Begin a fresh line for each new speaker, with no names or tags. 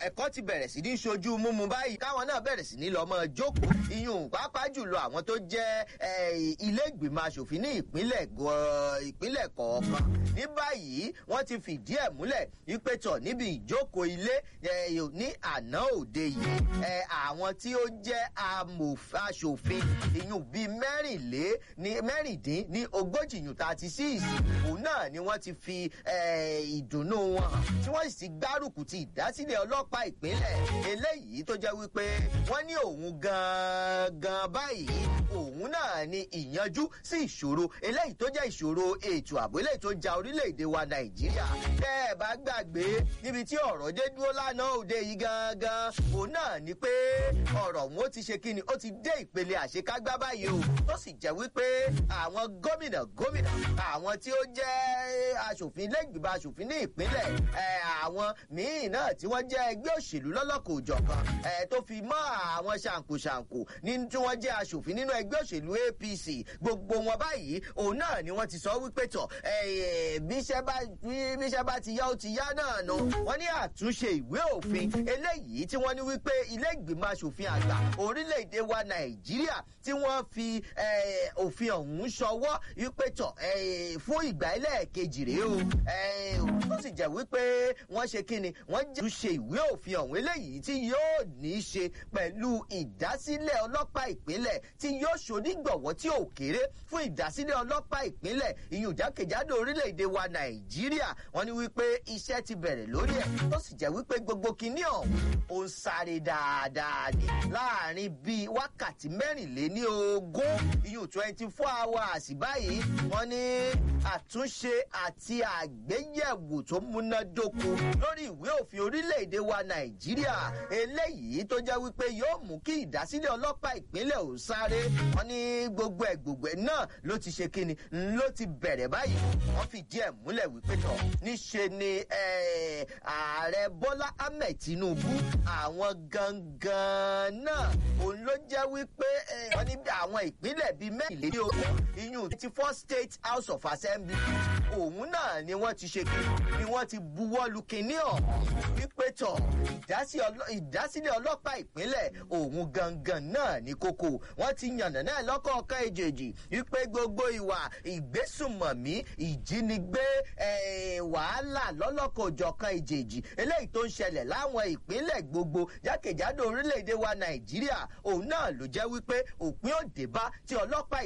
ẹ̀kọ́ ti bẹ̀rẹ̀ sí ní ṣojú múmu báyìí káwọn náà bẹ̀rẹ̀ sí ní lọ́mọ jókòó iyùn pàápàá jùlọ àwọn tó jẹ́ ilé ìgbìmọ̀ asòfin ní ìpínlẹ̀ ìpínlẹ̀ kọ̀ọ̀kan ní báyìí wọ́n ti fìdí ẹ̀ múlẹ̀ wípé tọ̀ níbi ìjókòó ilé ní àná òde yìí àwọn tí ó jẹ́ aṣòfin iyùn bíi mẹ́rìnlé ní mẹ́rìndín ní ogójì yùn thirty six òun náà ni wọ́n ti fi ìdùnnú wọn hàn tí wọ́n sì ti gbárùkù ti ìdásílẹ̀ ọlọ́pàá ìpínlẹ̀ eléyìí tó jẹ́ wípé wọ́n ní òun gan-an báyìí òun náà ni ìyanjú sí ìṣòro eléyìí tó jẹ́ ìṣòro ètò ààbò eléyìí tó ja orílẹ̀-èdè wa nàìjíríà tẹ́ ẹ bá gbàgbé níbi tí ọ̀rọ̀ dé dúró lánàá òde yìí gangan òun náà ni pé ọ̀rọ̀ òun ó ti ṣe kíni ó ti dé ìpele àṣekágbá báyìí o tó sì jẹ́ wípé àwọn gómìnà gómìnà àwọn tí ó jẹ́ aṣòfin lẹ́gbìmọ̀ aṣòfin ní ìpínlẹ̀ àwọn míì náà tí wọ́n jẹ́ ẹgbẹ́ òṣèlú lọ́lọ́kọ̀ òjọ̀kan tó fi mọ́ àwọn ṣàǹkóṣàǹkó ní tí wọ́n jẹ́ aṣòfin nínú ẹgbẹ́ òṣèlú apc gbogbo wọn báyìí òun náà ni wọ́n ti sọ wípé tọ̀ bíṣẹ́ bá ti yá ó ti yá náà nù wọ́n ní àtúnṣe ìwé òfin eléyìí tí wọ́n ní wípé ilé ìgbìmọ̀ aṣòfin àgbà orílẹ̀-èdè wa nàìjíríà tí wọ́n fi òfin ọ̀hún ṣọwọ́ wípé tọ̀ fún ìgbà ẹlẹ́ẹ̀kejì rèé o tó sì jẹ́ wípé wọ́n ṣe kíni wọ́n jẹ́ ṣe ìwé òfin ọ̀hún eléyìí tí yóò ní í ṣe pẹ̀lú ìdásílẹ̀ ọlọ́pàá ìpínlẹ̀ tí yóò ṣonígbọ̀wọ́ tí ò kéré fún ìdásílẹ̀ ọlọ́pàá ìpínlẹ̀ ìyún jákèjádò orílẹ̀-èdè wa nàìjíríà wọ́n ní wípé iṣẹ́ ti bẹ̀rẹ̀ lórí ẹ̀ tó sì jẹ́ wípé gbogbo kinní ọ̀hún ó ń sáré dáadáa ní láàrin bíi wákàtí mẹ́rìnléní ogún ìyún twenty four hours báyìí wọ́n ní àtúnṣe àti àgbéyẹ̀wò tó múnádóko lórí ìwé òfin orílẹ̀-èdè wa nàìjíríà eléyìí tó jẹ́ wípé yóò mú kí ìdásílẹ̀ ọlọ́pàá ìpínlẹ̀ ò sáré wọ́n ní gbogbo ẹ̀ gbogbo ẹ̀ náà ló ti ṣe kíni ló ti bẹ̀rẹ̀ báyìí wọ́n fìdí ẹ̀ múlẹ̀ wípé tọ̀ níṣe ni ààrẹ bọ́lá ahmed tinubu àwọn gangan náà òun ló jẹ́ wípé wọ́n ní àwọn ìpínlẹ̀ bíi mẹ́rìnlélẹ́ni ogún iyún twenty four state house of assembly òun náà ni wọ́n ti ṣe kíni ni wọ́n ti buwọ́lu kinní ọ̀hún wípé tọ̀ ìdásílẹ̀ ọlọ́pàá ìpínlẹ̀ òun gangan náà ní kókó wọ́n ti yànnà náà lọ́kọ̀ọ̀kan èjèèjì wípé gbogbo ìwà ìgbésùnmọ̀mí ìjínigbé wàhálà lọ́lọ́kọ̀ọ̀jọ̀kan èjèèjì eléyìí tó ń ṣẹlẹ̀ láwọn ìpínlẹ̀ gbogbo jákèjádò orílẹ̀-èdè wa nàìjíríà òun náà ló jẹ́ wípé òpin òdèbá tí ọlọ́pàá